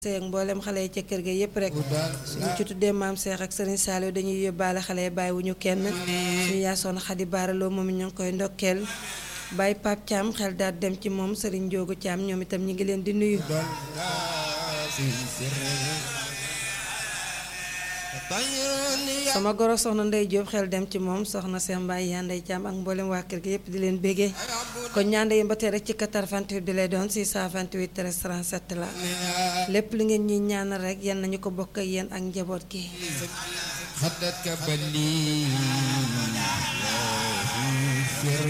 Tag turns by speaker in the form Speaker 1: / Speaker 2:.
Speaker 1: seeg mboolem xale yi ca kër ga yépp rek suñu ci tuddee maam Seex ak Sëriñ Saaliw dañuy yóbbaale xale yi bàyyi wu ñu kenn suñu yaasoon xadi baaraloo moom ñu ngi koy ndokkeel bàyyi Paap Caam xel daal dem ci moom Sëriñ Njoogu Caam ñoom itam ñi ngi leen di nuyu sama goro soxna Ndey Jóob xel dem ci moom soxna Seex Mbaay yaa Ndey Caam ak mboolem waa kër gi yépp di leen bégee kon ñaande yi ba tey rek ci 88 bi lay doon 628 13 37 la lépp lu ngeen ñuy ñaanal rek yan nañu ko bokk ak yéen ak njaboot gi